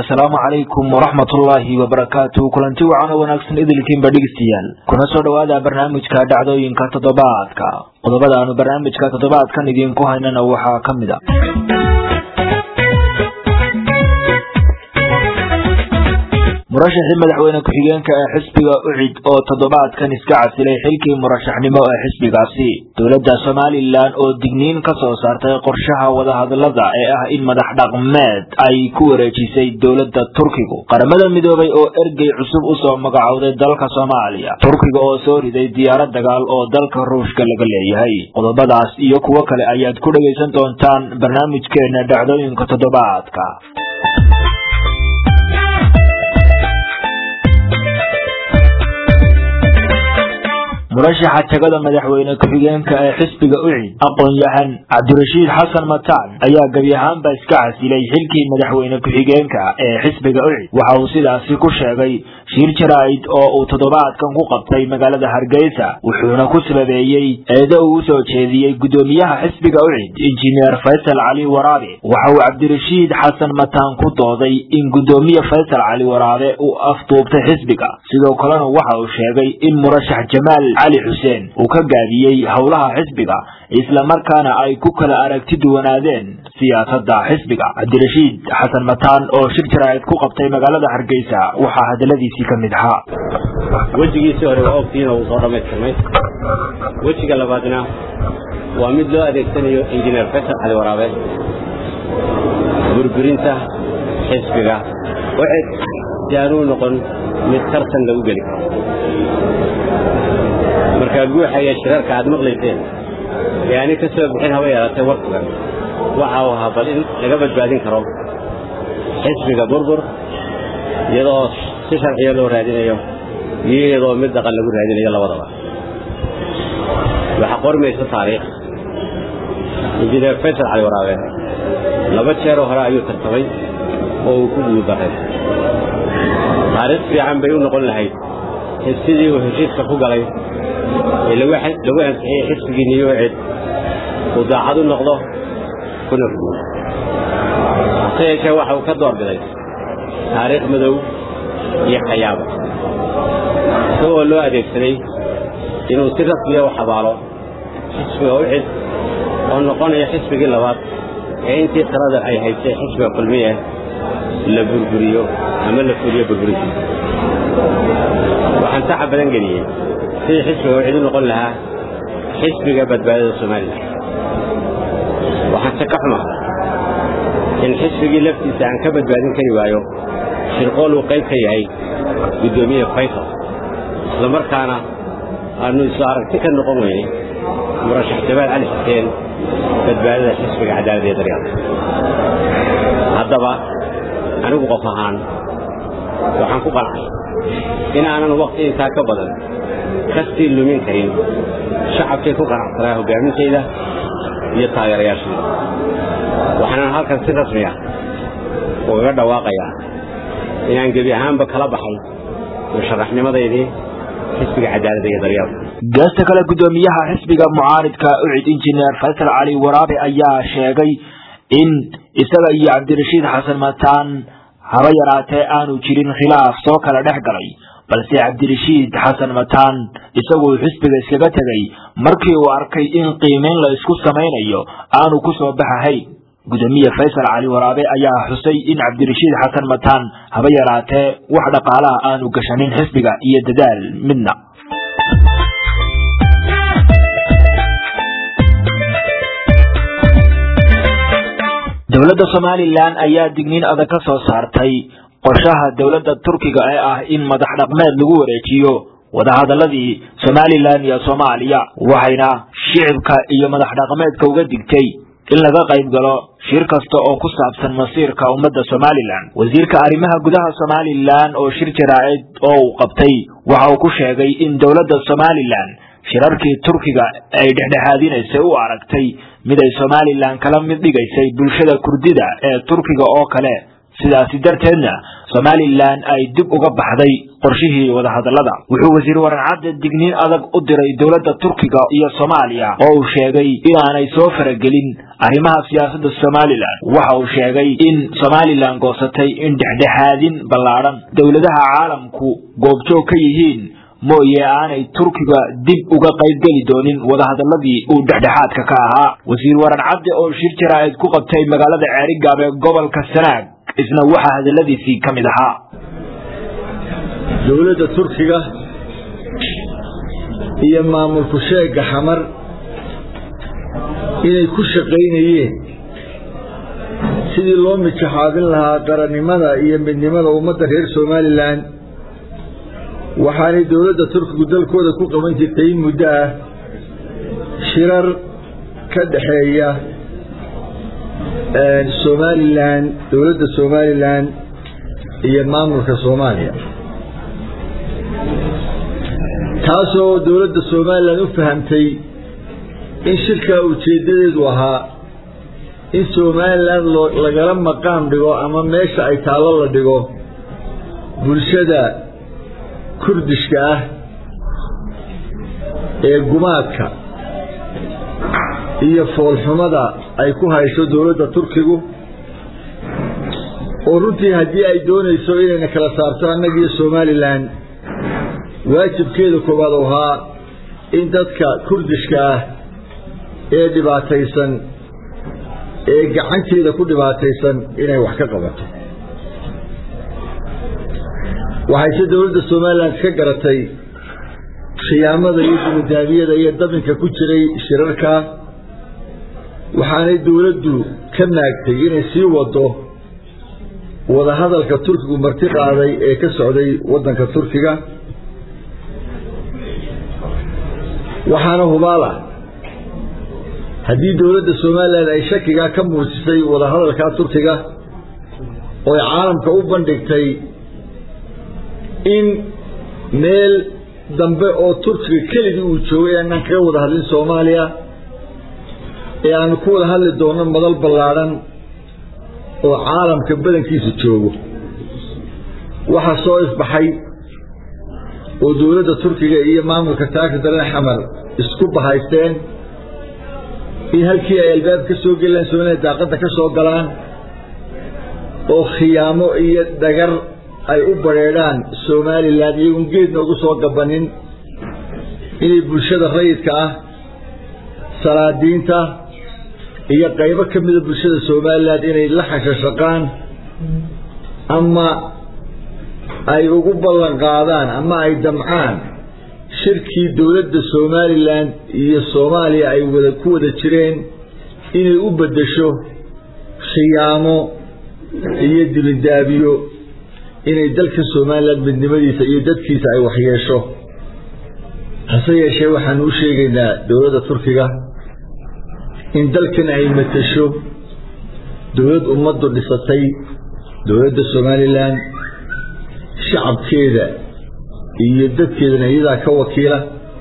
asalaamu calaykum waraxmatullaahi wabarakaatu kulanti wacan oo wanaagsan idilkiinba dhegeystayaal kuna soo dhowaada barnaamijka dhacdooyinka toddobaadka qodobada aanu barnaamijka toddobaadkan idiinku haynana waxaa ka mid a murashaxii madaxweyne ku-xigeenka ee xisbiga ucid oo toddobaadkan iska casilay xilkii murashaxnimo ee xisbigaasi dowladda somalilan oo digniin ka soo saartay qorshaha wadahadalada ee ah in madax dhaqmeed ay ku wareejisay dowladda turkigu qaramada midoobay oo ergey cusub usoo magacowday dalka soomaaliya turkiga oo soo riday diyaarad dagaal oo dalka ruushka laga leeyahay qodobadaas iyo kuwo kale ayaad ku dhegaysan doontaan barnaamijkeena dhacdooyinka toddobaadka murashaxa tagada madaxweyne ku-xigeenka ee xisbiga ucid aqoon-yahan cabdirashiid xasan mataan ayaa gebi ahaanba iska casilay xilkii madaxweyne ku-xigeenka ee xisbiga ucid waxa uu sidaasi ku sheegay shiir jaraa'id oo uu toddobaadkan ku qabtay magaalada hargeysa wuxuuna ku sababeeyey eedo uu usoo jeediyey guddoomiyaha xisbiga ucid injineer faysal cali waraabe waxa uu cabdirashiid xasan mataan ku dooday in guddoomiye faysal cali waraabe uu afduubtay xisbiga sidoo kalena waxa uu sheegay in murashax jamaal cali xuseen uu ka gaabiyey howlaha xisbiga islamarkaana ay ku kala aragti duwanaadeen siyaasadda xisbiga cabdirashiid xasan mataan oo shir jaraa'id ku qabtay magaalada hargeysa waxaa hadaladiisii ka mid ahaa wejigiisii hore waa ogtiina uu soo dhammaystirmay wejiga labaadna waa mid loo adeegsanayo injineer faysal cali waraabe burburinta xisbiga waxay jaanuu noqon mid tartan lagu geli karo markaa guuxa iyo shirarka aad maqlayseen ee ani ka soo bixin haba yeelatay warkugan waxa uu ahaa bal in laga badbaadin karo xisbiga burbur iyadoo si sharciya loo raadinayo iyo iyadoo mid dhaqan lagu raadinayo labadaba waxaa qormaysa taariikh injineer faysal cali waraabe laba jeeroo hore ayuu tartamay oo uu ku guuldaray taariikh fiican bay u noqon lahayd sidii uu heshiiska ku galay ee lagu ansixiyey xisbigii niyuucid uu daacad u noqdo kuna rugo hase yeeshee waxa uu ka doorbiday taariikh madow iyo khayaaba isagoo loo adeegsaday inuu si rasmiya u xabaalo xisbiga ucid oo noqonaya xisbigii labaad ee intii talada ay haysay xisbiga kulmiye la burburiyo ama la fuliyo burburintiisa waxaan saxa badan geliyey sidii xisbiga ucid u noqon lahaa xisbiga badbaadada somalilan waxaan se ka xumaa in xisbigii laftiisa aan ka badbaadin kari waayo shirqool uu qayb ka yahay guddoomiye faysal isla markaana aanu isu aragti ka noqon weynay murashax jamaal cali xuseen badbaadada xisbiga cadaalad iyo daryaalka haddaba anigu qof ahaan waxaan ku qancay in aanan wakti intaa ka badan kastii lumin karin shacabkay ku qanacsanaa hoggaaminteeda iyo taageerayaashayda waxaanan halkan si rasmi ah ugaga dhawaaqayaa inaan gebi ahaanba kala baxay musharaxnimadaydii xisbiga cadaaladda iyo daryaalka geesta kale guddoomiyaha xisbiga mucaaridka ucid injineer faysal cali waraabe ayaa sheegay in isaga iyo cabdirashiid xasan mataan haba yaraatee aanu jirin khilaaf soo kala dhex galay balse cabdirashiid xasan mataan isaguu xisbiga iskaga tegay markii uu arkay in qiimeyn la isku samaynayo aanu ku soo baxahayn guddoomiye faysal cali waraabe ayaa xusay in cabdirashiid xasan mataan haba yaraatee wax dhaqaalaha aanu gashanin xisbiga iyo dadaal midna dowladda somalilan ayaa digniin adag ka soo saartay qorshaha dowladda turkiga ee ah in madax dhaqmeed lagu wareejiyo wadahadaladii somalilan iyo soomaaliya waxayna shicibka iyo madax dhaqmeedka uga digtay in laga qayb galo shir kasta oo ku saabsan masiirka ummadda somalilan wasiirka arrimaha gudaha somalilan oo shir jaraa'id oo uu qabtay waxa uu ku sheegay in dowladda somalilan shirarkii turkiga ay dhexdhexaadinaysay u aragtay mid ay somalilan kala mid dhigaysay bulshada kurdida ee turkiga oo kale sidaasi darteedna somalilan ay dib uga baxday qorshihii wadahadallada wuxuu wasiir waran cadde digniin adag u diray dowladda turkiga iyo soomaaliya oo uu sheegay inaanay soo faragelin arrimaha siyaasadda somalilan waxa uu sheegay in somalilan goosatay in dhexdhexaadin ballaadhan dowladaha caalamku goobjoog ka yihiin mooye aanay turkiga dib uga qaybgeli doonin wadahadalladii uu dhexdhexaadka ka ahaa wasiir waran cadde oo shir jaraa'id ku qabtay magaalada ceerigaab ee gobolka sanaag isna waxaa hadalladiisii ka mid ahaa dowladda turkiga iyo maamulku sheegga xamar inay ku shaqaynayeen sidii loo mijaxaabin lahaa qarannimada iyo midnimada ummadda reer somalilan waxaanay dowladda turkigu dalkooda ku qaban jirtay in muddo ah shirar ka dhexeeya somalilan dowladda somalilan iyo maamulka soomaaliya taasoo dowladda somalilan u fahamtay in shirkaa ujeeddadeedu ahaa in somalilan lagala maqaam dhigo ama meesha ay taallo la dhigo bulshada kurdishka ah ee gumaadka iyo foolxumada ay ku hayso dowladda turkigu oo runtii haddii ay doonayso inayna kala saarto annagiiyo somalilan waajibkeeda koowaad u ahaa in dadka kurdishka ah ee dhibaataysan ee gacanteeda ku dhibaataysan inay wax ka qabato waxayse dowladda somalilan ka garatay khiyaamada iyo dumudaamiyada iyo dabinka ku jiray shirarka waxaanay dowladdu ka maagtay inay sii wado wadahadalka turkigu marti qaaday ee ka socday waddanka turkiga waxaana hubaal ah haddii dowladda somalilan ay shakigaa ka muujisay wadahadalkaa turkiga oo ay caalamka u bandhigtay in meel dambe oo turkiga keligii uu joogay aanaan kaga wada hadlin soomaaliya ee aanu ku wada hadli doonno madal ballaadhan oo caalamka badankiisa joogo waxaa soo ifbaxay oo dowladda turkiga iyo maamulka taagta daran xamar isku bahaysteen in halkii ay albaab ka soo gelaan somaliya daaqadda ka soo galaan oo khiyaamo iyo dhagar ay u badrheedhaan somalilan iyagoon geedna ugu soo gabanin inay bulshada rayidka ah salaadiinta iyo qaybo ka mida bulshada somalilan inay la xashashaqaan ama ay ugu ballan qaadaan ama ay damcaan shirkii dowladda somalilan iyo soomaaliya ay wada ku wada jireen inay u beddesho khiyaamo iyo dibindaabiyo inay dalka somalilan midnimadiisa iyo dadkiisa ay waxyeesho hase yeeshee waxaanu u sheegaynaa dowladda turkiga in dalkan ay matasho dowlad ummaddu dhisatay dowladda somalilan shacabkeeda iyo dadkeedana iyadaa ka wakiila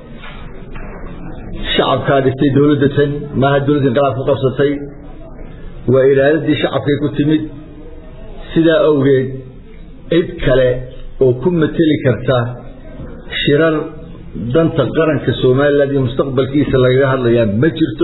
shacabkaa dhistay dowladda tan maaha dowladda inqalaab ku qabsatay waa iraaladii shacabkay ku timid sidaa awgeed cid kale oo ku mateli karta shirar danta qaranka somalilan iyo mustaqbalkiisa lagaga hadlayaa ma jirto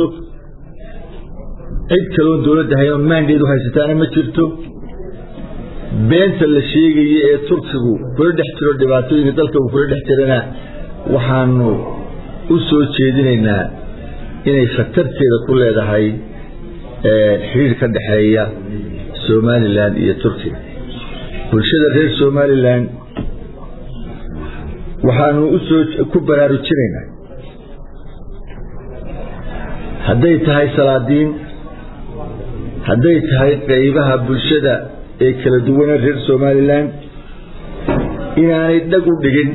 cid kaleoon dowladda haynoo maandeed u haysataana ma jirto beenta la sheegaya ee turkigu kula dhex jiro dhibaatooyinka dalka uu kula dhex jirana waxaanu u soo jeedinaynaa inay khatarteeda ku leedahay xiriir ka dhexeeya somalilan iyo turkiga bulshada reer somalilan waxaanu usoo ku baraarujinaynaa hadday tahay salaadiin hadday tahay qaybaha bulshada ee kala duwana reer somalilan inaanay dhag u dhigin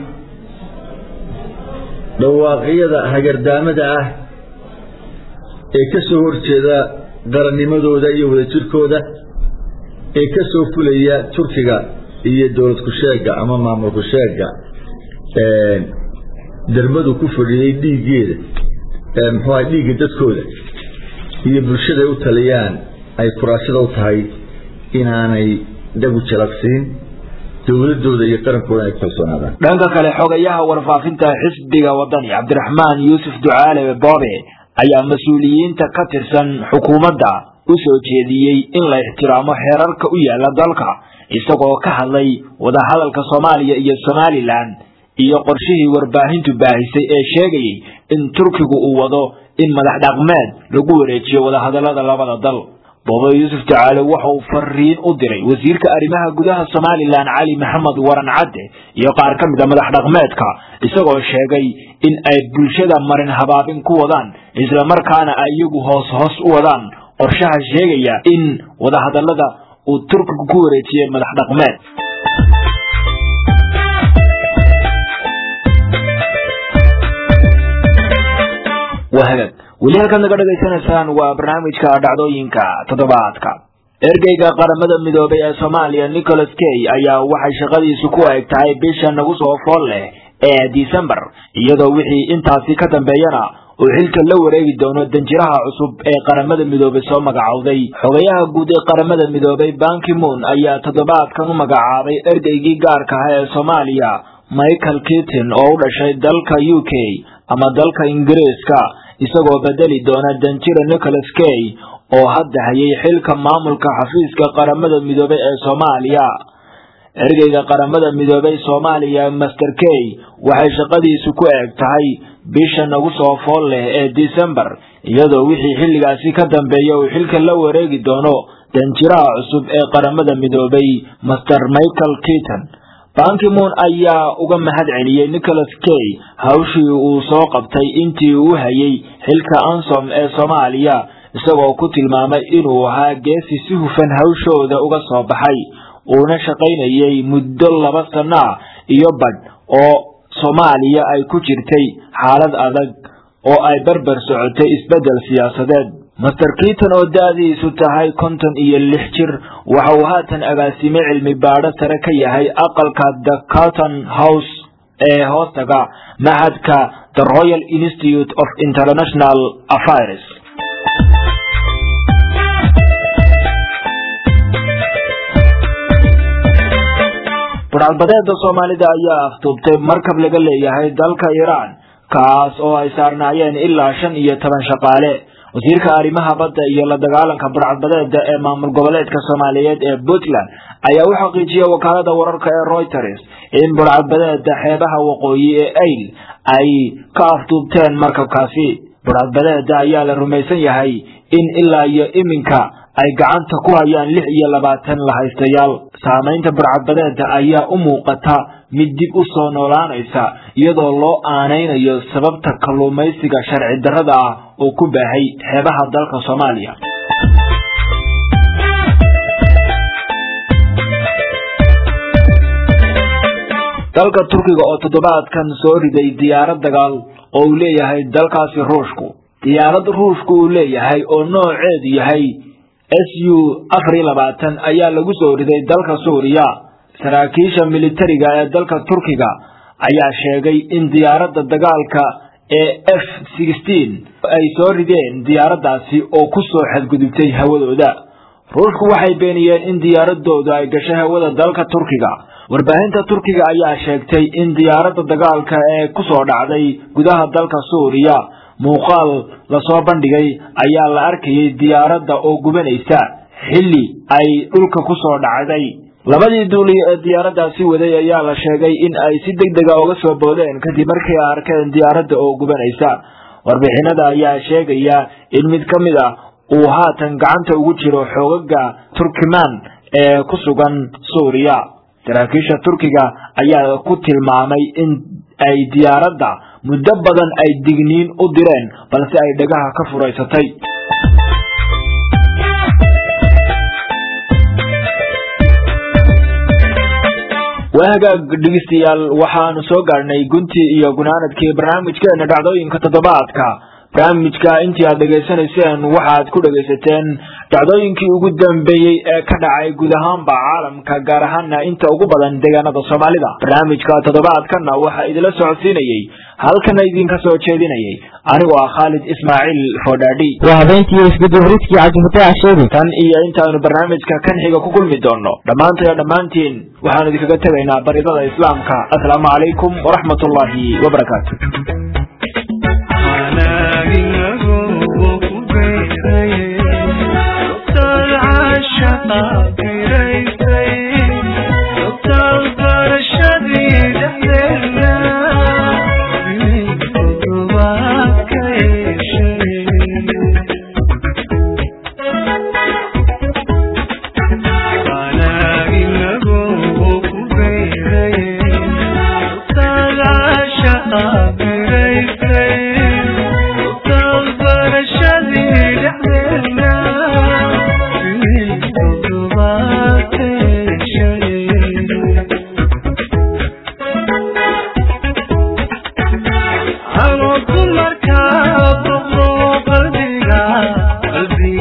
dhawaaqyada hagardaamada ah ee ka soo horjeeda qarannimadooda iyo wadajirkooda ee ka soo fulaya turkiga iyo dowlad ku-sheega ama maamul ku-sheega dermadu ku fadhiyey dhiiggeeda muxuuaha dhiigga dadkooda iyo bulshada ay u taliyaan ay kuraashada u tahay inaanay dhagu jalaqsiin dowladooda iyo qarankooda ay kalsoonaadaan dhanka kale xogayaha warfaafinta xisbiga wadani cabdiraxmaan yuusuf ducaale boobe ayaa mas-uuliyiinta ka tirsan xukuumadda u soo jeediyey in la ixtiraamo xeerarka u yaala dalka isagoo ka hadlay wadahadalka soomaaliya iyo somalilan iyo qorshihii warbaahintu baahisay ee sheegayay in turkigu uu wado in madax dhaqmeed lagu wareejiyo wadahadalada labada dal boobe yuusuf ducaale waxa uu fariin u diray wasiirka arrimaha gudaha somalilan cali maxamed waran cadde iyo qaar ka mid a madax dhaqmeedka isagoo sheegay in ay bulshada marin habaabin ku wadaan islamarkaana ay iyagu hoos hoos u wadaan qorshaha sheegaya in wadahadalada uu turkigu ku wareejiyey madax dhaqmeed wahagag weli halkaad naga dhagaysanaysaan waa barnaamijka dhacdooyinka toddobaadka ergeyga qaramada midoobay ee soomaaliya nicholas kay ayaa waxay shaqadiisu ku eg tahay bisha nagu soo fool leh ee december iyadoo wixii intaasi ka dambeeyana uu xilka la wareegi doono danjiraha cusub ee qaramada midoobay soo magacowday xogayaha guud ee qaramada midoobay bankimoon ayaa toddobaadkan u magacaabay ergeygii gaarka ah ee soomaaliya michael kitton oo u dhashay dalka u k ama dalka ingiriiska isagoo bedeli doona danjira nicholas kay oo hadda hayay xilka maamulka xafiiska qaramada midoobay ee soomaaliya ergeyga qaramada midoobay soomaaliya master kay waxay shaqadiisu ku eg tahay bisha nagu soo fool leh ee december iyadoo wixii xilligaasi ka dambeeya uu xilka la wareegi doono danjiraha cusub ee qaramada midoobay master michael kitton bankimoon ayaa uga mahad celiyey nicholas kay hawshii uu soo qabtay intii uu hayay xilka ansom ee soomaaliya isagoo ku tilmaamay inuu ahaa geesi si hufan hawshooda uga soo baxay uuna shaqaynayay muddo laba sano ah iyo badh oo soomaaliya ay ku jirtay xaalad adag oo ay berber socotay isbeddel siyaasadeed master kiiton oo da-diisu tahay konton iyo lix jir waxa uu haatan agaasime cilmi baadho sare ka yahay aqalka the carton house ee hoostaga maxadka the royal institute of international affairs budhcadbadeeda soomaalida ayaa aftuubtay markab laga leeyahay dalka iiraan kaas oo ay saarnaayeen ilaa shan iyo toban shaqaale wasiirka arrimaha badda iyo la dagaalanka budhcadbadeeda ee maamul goboleedka soomaaliyeed ee puntland ayaa u xaqiijiyey wakaalada wararka ee reuters in budhcadbadeeda xeebaha waqooyi ee ayl ay ka aftuubteen markabkaasi budhcadbadeeda ayaa la rumaysan yahay in ilaa iyo iminka ay gacanta ku hayaan lix iyo labaatan lahaystayaal saamaynta budhcadbadeeda ayaa u muuqata mid dib u soo noolaanaysa iyadoo loo aanaynayo sababta kalluumaysiga sharci darrada ah oo ku baahay xeebaha dalka soomaaliya dalka turkiga oo toddobaadkan soo riday diyaarad dagaal oo uu leeyahay dalkaasi ruushku diyaarad ruushku uu leeyahay oo nooceedu yahay s u afar iyo labaatan ayaa lagu soo riday dalka suuriya saraakiisha militariga ee dalka turkiga ayaa sheegay in diyaaradda dagaalka ee f sixteen ay soo rideen diyaaraddaasi oo ku soo xadgudubtay hawadooda ruushku waxay beeniyeen in diyaaradooda ay gashay hawada dalka turkiga warbaahinta turkiga ayaa sheegtay in diyaaradda dagaalka ee ku soo dhacday gudaha dalka suuriya muuqaal lasoo bandhigay ayaa la arkayay diyaaradda oo gubanaysa xilli ay dhulka ku soo dhacday labadii duuliye ee diyaaraddaasi waday ayaa la sheegay in ay si deg dega uga soo boodeen kadib markii ay arkeen diyaaradda oo gubanaysa warbixinada ayaa sheegaya in mid ka mid ah uu haatan gacanta ugu jiro xoogaga turkimaan ee ku sugan suuriya saraakiisha turkiga ayaa ku tilmaamay in ay diyaaradda muddo badan ay digniin u direen balse ay dhagaha ka furaysatay waa hagaag dhegeystayaal waxaanu soo gaadhnay guntii iyo gunaanadkii barnaamijkeena dhacdooyinka toddobaadka barnaamijka intii aad dhegaysanayseen waxaad ku dhegaysateen dhacdooyinkii ugu dambeeyey ee ka dhacay guud ahaanba caalamka gaar ahaana inta ugu badan deegaanada soomaalida barnaamijka toddobaadkana waxaa idinla socodsiinayey halkana idinka soo jeedinayay anigoo ah khaalid ismaaciil foodhaadhi waa habeenkii iskudubaridkii cabdifataax sheegi tan iyo intaaynu barnaamijka kan xiga ku kulmi doono dhammaantay dhammaantiin waxaanu idinkaga tegaynaa baridada islaamka asalaamu calaykum waraxmat ullaahi wabarakaatu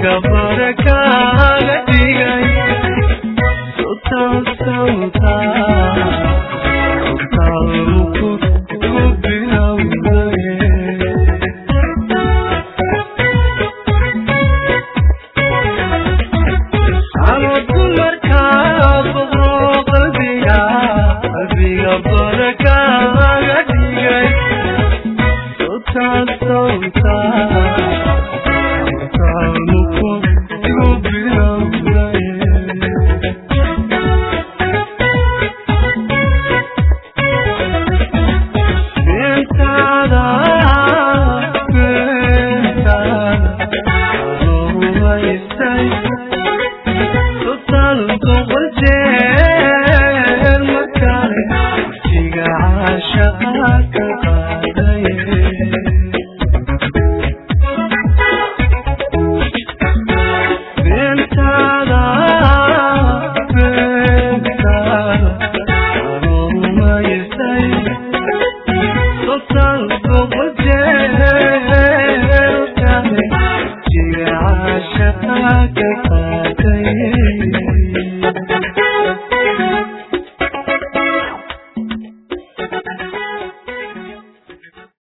Sometimes